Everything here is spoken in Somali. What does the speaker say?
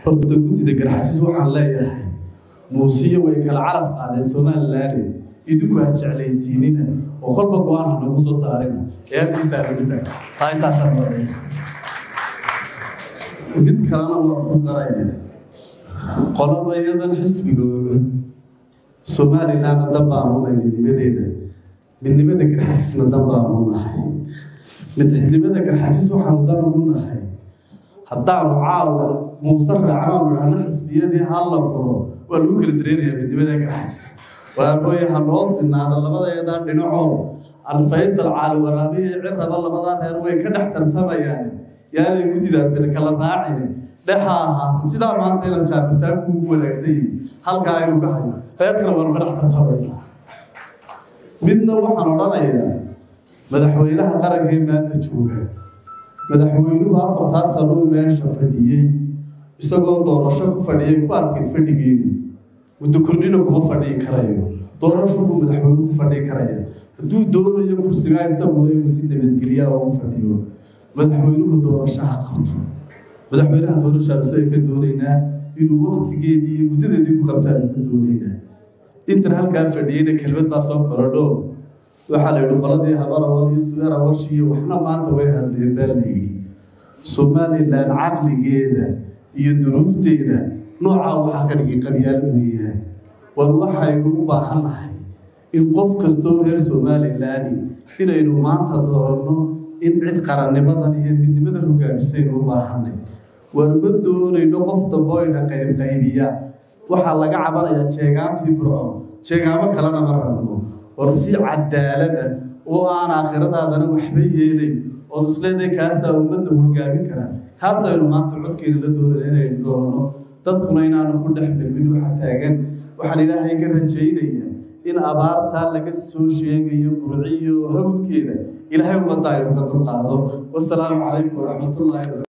horta guddida garxajis waxaan leeyahay muusiyo way kala calaf qaadeen somalilaane idinku ha jeclaysiinina oo kolba go-aan ha nagu soo saarina ee halkiisa arabida taa intaasaan maray mid kalena waa ku daraya qolada iyadan xisbigooda somalilanna dan baanu nahay midnimadeeda midnimada garxajisna dan baanu nahay midnimada garxajis waxaanu dan ugu nahay haddaanu caawa muuse raacnaanu dhahno xisbiyadii ha la furo waa lagu kala dareerayaa midnimada garxajis waarooye ha noo sinaada labadayadaa dhinacoo alfaysal caali waraabiye ciraba labadaa reer way ka dhex tartamayaan yaanay guddidaasina kala raacin dhexa ahaato sidaa maanta ina jaabirsaanku ugu wanaagsan yihi halkaa aynu ka hayo reer kale waanu ka dhex tartamaya midna waxaan odhanayaa madaxweynaha qaranka ee maanta jooga madaxweynuhu afartaa sanuu meesha fadhiyey isagoo doorasho ku fadhiyay ku adkayd fadhigeedu muddo kordhina kuma fadhiyi karayo doorasho buu madaxweynuhu ku fadhiyi karaya hadduu doonayo kursigaa isaguna inuu si nabadgelyaa ugu fadhiyo madaxweynuhu doorashaha qabto madaxweynaha doorashaanu ay ka doonaynaa inuu waktigeedii iyo muddadeedii ku qabtaan ka doonaynaa intan halkaa fadhiyeyna kelmad baa soo korodho waxaa la yidhi qoladii habarawal iyo sugeer awash iyo waxna maanta way hadleen baa la yidhi somalilan caqligeeda iyo duruufteeda noocaa waxaa ka dhigay qabyaalad weeyaan war waxaynu u baahannahay in qof kastoo reer somalilani inaynu maanta dooranno in cid qarannimadan iyo midnimadan hogaamisaynu u baahanay war ma doonayno qof dambe oyna qaybqaybiya waxaa laga cabanayaa jeegaantii burco jeegaamo kalena ma rabno war si cadaalada oo aan aakhiradaadana waxba yeelayn ood isleedahay kaasaa ummadda hogaamin kara kaasaynu maanta codkeena la doonana inaynu doonano dadkuna inaanu ku dhex milmin waxa taagan waxaan ilaahay ka rajaynaya in abaartaa laga soo sheegayo burciyo hawdkeeda ilaahay ummadda aynu ka dulqaado wasalaamu calaykum waraxmatullaahi